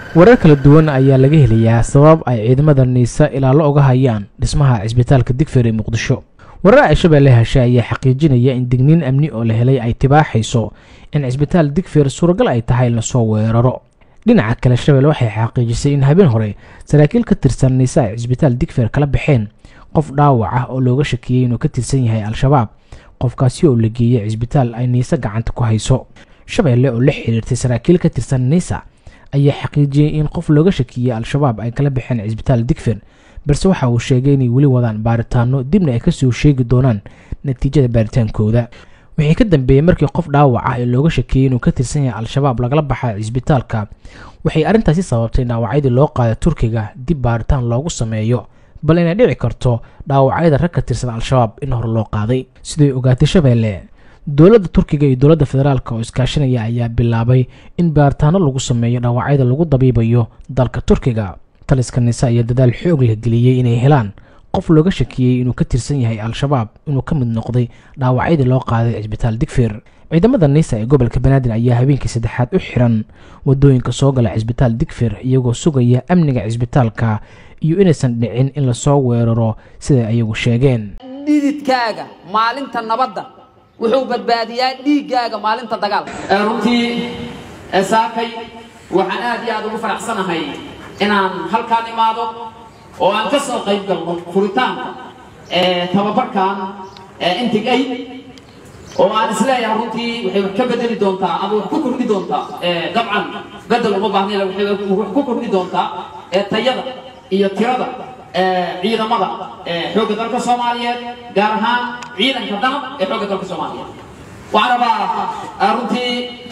warar kala duwan ayaa laga helayaa sabab ay ciidamada niisa ilaalo uga hayaan dhismaha cisbitaalka digfeer ee muqdisho warar ay shabeelle heshay ayaa xaqiijinaya in digniin amni oo la helay ay tibaaxayso in cisbitaal digfeer suuragal ay tahay in lasoo weeraro dhinaca kale shabeelle waxay xaqiijisay in habeen hore saraakiil ka tirsan niisa ay cisbitaal digfeer kala baxeen qof dhaawac ah oo looga shakiyey inuu ka tirsan yahay al-shabaab qofkaasi oo la geeyey cisbitaal ay niise gacanta ku hayso shabeelle oo la xiriirtay saraakiil ka tirsan niisa ayaa xaqiijiyey in qof looga shakiyey al-shabaab ay kala baxeen cisbitaal digfeer balse waxa uu sheegay inay weli wadaan baaritaano dibna ay kasoo sheegi doonaan natiijada baaritaankooda wixii ka dambeeyey markii qof dhaawac ah ee looga shakiyey inuu ka tirsan yahay al-shabaab lagala baxa cisbitaalka waxay arrintaasi sababtay dhaawacyadii loo qaada turkiga dib baaritaan loogu sameeyo bal inay dhici karto dhaawacyada rag ka tirsan al-shabaab in hore loo qaaday siday ogaatay shabeelle dowladda turkiga iyo dowladda federaalk oo iskaashanaya ayaa bilaabay in baaritaano lagu sameeyo dhaawacyada lagu dabiibayo dalka turkiga taliska nise ayaa dadaal xoog la geliyey inay helaan qof looga shakiyey inuu ka tirsan yahay al-shabaab inuu ka mid noqday dhaawacyadii loo qaaday cisbitaal digfeer ciidamada niisa ee gobolka banaadir ayaa habeenkii saddexaad u xiran wadooyinka soo gala cisbitaal digfeer iyagoo sugaya amniga cisbitaalka iyo inaysan dhicin in lasoo weeraro siday ayagu sheegeen dhididkaaga maalinta nabadda wuxuu badbaadiyaa dhiiggaaga maalinta dagaalka runtii saakay waxaan aad iyo aad ugu faraxsanahay inaan halkaan imaado oo aan ka soo qayb galno furitaanka tababarkan intig aid oo aan isleeyahay runtii waxay wax ka bedeli doontaa ama wax ku kordhi doontaa dabcan bedel uma baahnayn waxay wax ku kordhi doontaa tayada iyo tirada ciidamada xoogga dalka soomaaliyeed gaar ahaan ciidanka danab ee xoogga dalka soomaaliyeed waxaan rabaa runtii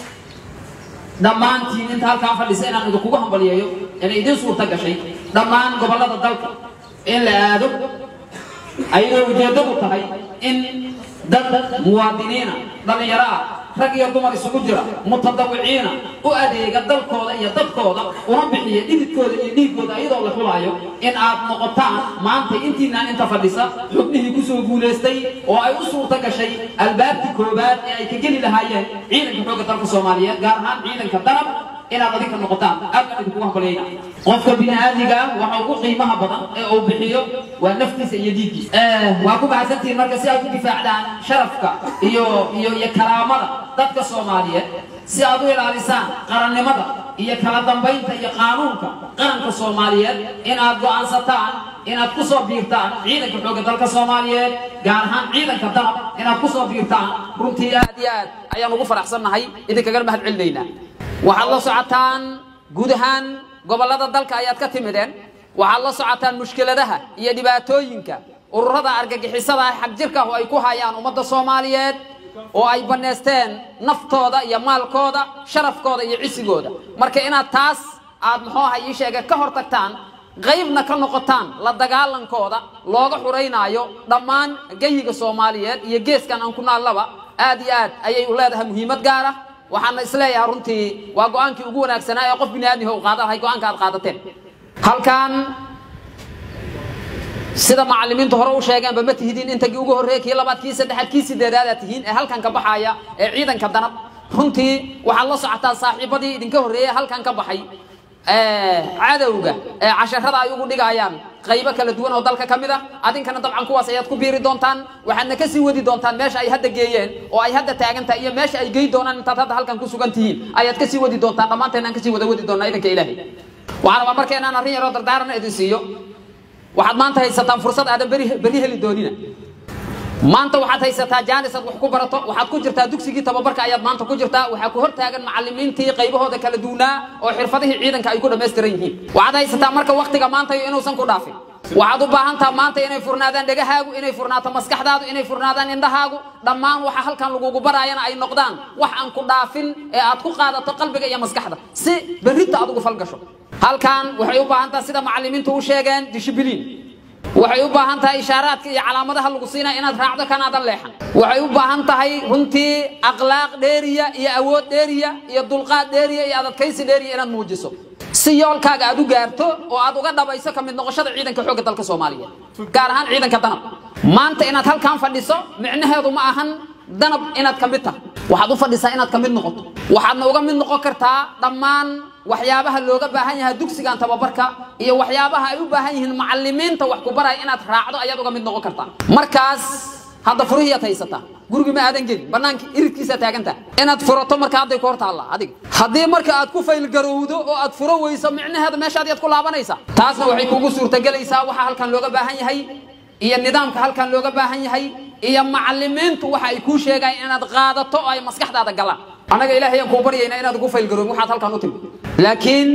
dhammaantiin inta halkaan fadhisa inaan idinkugu hambaliyeeyo inay idin suurta gashay dhammaan gobollada dalka in la aado ayadoo ujeeddadu tahay in dad muwaadiniina dhallinyaro ah rag iyo dumar isugu jira mutadawiciina u adeega dalkooda iyo dadkooda una bixiya dhididkooda iyo dhiiggooda iyadoo la xulaayo in aad noqotaan maanta intiinaan inta fadhisa xubnihii kusoo guulaystay oo ay u suurta gashay albaabkii koobaad ee ay ka geli lahaayeen ciidanka xoogga dalka soomaaliyeed gaar ahaan ciidanka danab inaad adinka noqotaan aad baan idinkugu hambalyayna qofka bini'aadiga ah waxa ugu qiimaha badan ee uu bixiyo waa naftiisa iyo diiggiisa waa ku mahadsantihiin marka si aad u difaacdaan sharafka iyo iyo iyo karaamada dadka soomaaliyeed si aad u ilaalisaan qarannimada iyo kala dambaynta iyo qaanuunka qaranka soomaaliyeed in aad go'aansataan inaad ku soo biirtaan ciidanka xoogga dalka soomaaliyeed gaar ahaan ciidanka danab inaad ku soo biirtaan runtii aad iyo aad ayaan ugu faraxsannahay idinkagana mahad celinaynaa waxaad la socotaan guud ahaan gobollada dalka ayaad ka timideen waxaad la socotaan mushkiladaha iyo dhibaatooyinka ururada argagixisada ah xag jirka oo ay ku hayaan ummadda soomaaliyeed oo ay bannaysteen naftooda iyo maalkooda sharafkooda iyo cisigooda marka inaad taas aad muxuu aha ii sheege ka hor tagtaan qaybna ka noqotaan la dagaalankooda looga xuraynaayo dhammaan geyiga soomaaliyeed iyo geeskan aan ku naallaba aad iyo aad ayay u leedahay muhiimad gaar ah waxaana isleeyahay runtii waa go-aankii ugu wanaagsanaa ee qof bini aadmiha u qaada lahay go-aanka aad qaadateen halkan sida macallimiintu hore u sheegeenba ma tihidiin intagii ugu horreeyey kii labaad kii saddexaad kii sideedaad aad tihiin ee halkan ka baxaya ee ciidanka danab runtii waxaad la socotaa saaxiibadii idinka horreeyey halkan ka baxay cadowga ee casharada ay ugu dhigayaan qaybo kala duwan oo dalka ka mid ah adinkana dabcan kuwaas ayaad ku biiri doontaan waxaadna kasii wadi doontaan meesha ay hadda geeyeen oo ay hadda taagan tahay iyo meesha ay gey doonaan intaad hadda halkan ku sugan tihiin ayaad kasii wadi doontaan dhammaanteen aan kasii wada wadi doonaa idanka ilaahay waxaan rabaa marka inaan arrin yaroo dardaaran idin siiyo waxaad maanta haysataan fursad aadan beri beri heli doonina maanta waxaad haysataa jaanis aad wax ku barato waxaad ku jirtaa dugsigii tababarka ayaad maanta ku jirtaa waxaa ku hortaagan macallimiintii qaybahooda kala duunaa oo xirfadihii ciidanka ay ku dhammaystiran yihiin waxaad haysataa marka waktiga maanta inuusan ku dhaafin waxaad u baahan taha maanta inay furnaadaan dhegahaagu inay furnaato maskaxdaadu inay furnaadaan indhahaagu dhammaan waxa halkan lagugu baraayana ay noqdaan wax aan ku dhaafin ee aad ku qaadato qalbiga iyo maskaxda si berrinta aad ugu falgasho halkan waxay u baahan taha sida macallimiintu u sheegeen dishibiliin waxay u baahan tahay ishaaraadka iyo calaamadaha lagu siinaya inaad raacdo kanaadan leexan waxay u baahan tahay runtii akhlaaq dheeriya iyo awood dheeriya iyo dulqaad dheeriya iyo adadkaysi dheeriya inaad muujiso si yoolkaaga aad u gaarto oo aad uga dhabayso ka mid noqoshada ciidanka xoogga dalka soomaaliyeed gaar ahaan ciidanka danab maanta inaad halkan fadhiso micnaheedu ma ahan danab inaad ka mid tahay waxaad u fadhisaa inaad ka mid noqoto waxaadna uga mid noqon kartaa dhammaan waxyaabaha looga baahan yahay dugsigan tababarka iyo waxyaabaha ay u baahan yihiin macalimiinta wax ku baraya inaad raacdo ayaad uga mid noqon kartaa markaas hadda furihiiad haysataa gurigi ma aadan gelin banaanka iridkiisaa taagantaa inaad furato marka hadday ku hor taalla adiga haddii marka aad ku faylgarowdo oo aad furo weyso micnaheeda meeshaad yaad ku laabanaysaa taasna waxay kugu suurtagelaysaa waxa halkan looga baahan yahay iyo nidaamka halkan looga baahan yahay iyo macalimiintu waxa ay kuu sheegayaan inaad qaadato oo ay maskaxdaada galaan annaga ilaahay aan kuu baryaynaa inaad ugu faylgaroobin waxaad halkan u timi laakiin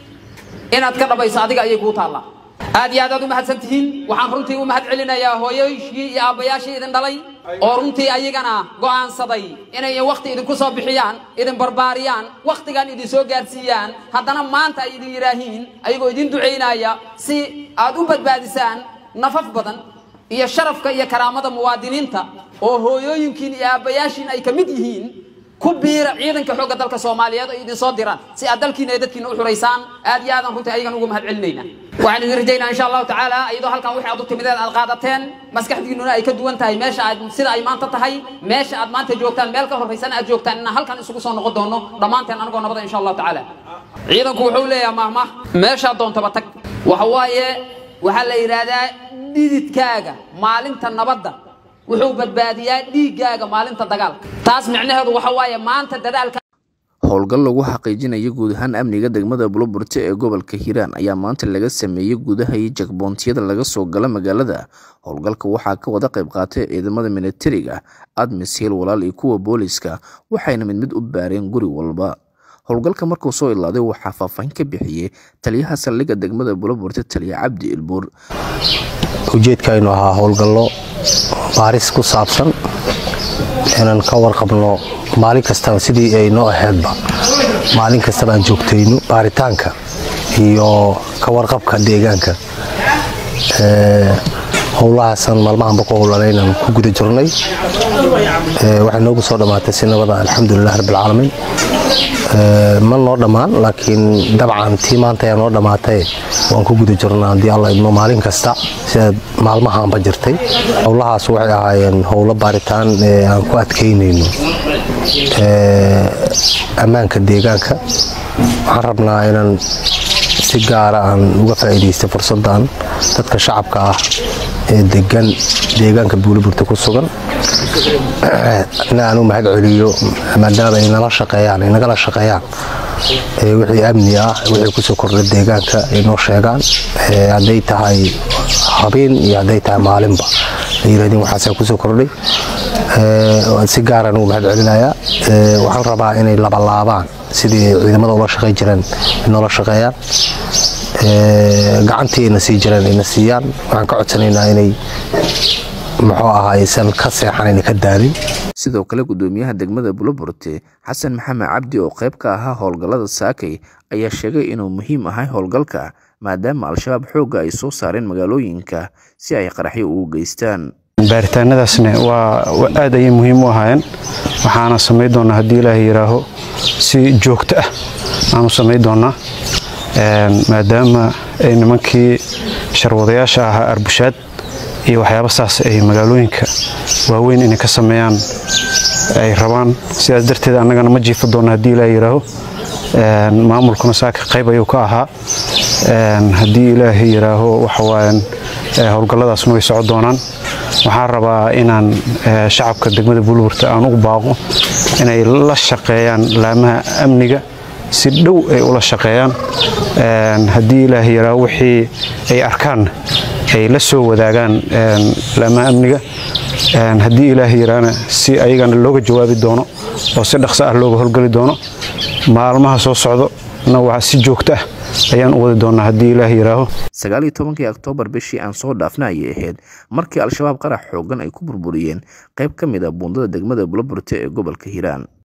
inaad ka dhabayso adiga ayay kuu taallaa aad iyo aad aad u mahadsan tihiin waxaan runtii u mahad celinayaa hooyoyshii iyo aabbayaashii idin dhalay oo runtii ayagana go'aansaday inay wakhti idinku soo bixiyaan idin barbaariyaan wakhtigan idin soo gaarsiiyaan haddana maanta ay idin yidhaahiin ayagoo idin ducaynaya si aad u badbaadisaan nafaf badan iyo sharafka iyo karaamada muwaadiniinta oo hooyooyinkiin iyo aabbayaashiin ay ka mid yihiin ku biira ciidanka xoogga dalka soomaaliyeed oo idin soo diraan si aad dalkiina iyo dadkiina u xuraysaan aad iyo aadan runtii ayagan ugu mahad celinayna waxaan idin rajaynaa insha allahu tacaala iyadoo halkan wixii aad u timideen aad qaadateen maskaxdiinnuna ay ka duwan tahay meesha aad sida ay maanta tahay meesha aad maanta joogtaan meel ka horraysan aad joogtaan inaan halkan isugu soo noqon doono dhammaanteen anagoo nabada insha allahu tacaala ciidanku wuxuu leeyahay mahmah meeshaad doontaba tag waxa waaye waxaa la yidhaahdaa dhididkaaga maalinta nabadda wuxuu badbaadiyaa dhiiggaaga maalinta dagaalka taas micnaheedu waxa waaye maanta dadaalka howlgal lagu xaqiijinayo guud ahaan amniga degmada buloburte ee gobolka hiiraan ayaa maanta laga sameeyey gudaha iyo jakboontiyada laga soo gala magaalada howlgalka waxaa ka wada qayb qaatay ciidamada militariga admis hiil walaal iyo kuwa booliska waxayna mid mid u baareen guri walba howlgalka markuu soo ilaaday waxaa faahfaahin ka bixiyey taliyaha saldhigga degmada buloburte taliya cabdi ilbuur ujeedkaaynu ahaa howlgallo baaris ku saabsan inaan ka warqabno maalin kastaba sidii ay noo ahaydba maalin kastaba aan joogtayno baaritaanka iyo ka warqabka deegaanka howlahaasaan maalmahanba ku howlanaynaan ku guda jirnay waxay noogu soo dhammaatay si nabada alxamdulilah rabbilcaalamiin ma noo dhammaan laakiin dabcan tii maanta ayaa noo dhammaatay waan ku guda jirnaa haddii alla idmo maalin kasta sidaad maalmahaanba jirtay howlahaas waxay ahaayeen howlo baaritaan aan ku adkaynayno ammaanka deegaanka waxaan rabnaa inaan si gaara aan uga faa'iidaystay fursaddan dadka shacabka ah ee degan deegaanka buuliburta ku sugan na aan u mahad celiyo maadaama ay nala shaqeeyaan ay nagala shaqeeyaan wixii amni ah wixii kusoo kordha deegaanka ay noo sheegaan hadday tahay habeen iyo hadday tahay maalinba ay yirahdeen waxaasaa kusoo kordhay si gaaraan ugu mahad celinayaa waxaan rabaa inay labalaabaan sidii ciidamada ula shaqey jireen noola shaqeeyaan gacantii ayna sii jireen ayna siiyaan waxaan ka codsanaynaa inay muxuu ahaa aysan ka seexan ayna ka daalin sidoo kale gudoomiyaha degmada buloburte xasan maxamed cabdi oo qayb ka ahaa howlgallada saakay ayaa sheegay inuu muhiim ahay howlgalka maadaama al-shabaab xoogga ay soo saareen magaalooyinka si ay qaraxyo ugu geystaan baaritaanadaasna waa aad ayay muhiim u ahaayeen waxaana samayn doonaa haddii ilaahay yidhaaho si joogto ah aanu samayn doonaa maadaama ay nimankii sharwadayaasha ahaa arbushaad iyo waxyaaba saas ay magaalooyinka waaweyn inay ka sameeyaan ay rabaan sidaas darteed annagana ma jiifa doona haddii ilaahay yidhaaho maamulkuna saaka qayb ayuu ka ahaa haddii ilaahay yidhaaho waxawaayan howlgalladaasna way soco doonaan waxaan rabaa inaan shacabka degmada buulburta aan ugu baaqo inay la shaqeeyaan laamaha amniga si dhow ay ula shaqeeyaan haddii ilaahay yidhaaho wixii ay arkaan ay la soo wadaagaan laamaha amniga haddii ilaahay yidhaahna si ayagana looga jawaabi doono oo si dhaqso ah looga howlgeli doono maalmaha soo socdo na waa si joogto ah ayaan u wadi doonaa haddii ilaah yidhaaho sagaaliyo tobankii oktoobar bishii aan soo dhaafna ayay ahayd markii al-shabaab qarax xooggan ay ku burburiyeen qayb ka mid a buundada degmada buloburte ee gobolka hiiraan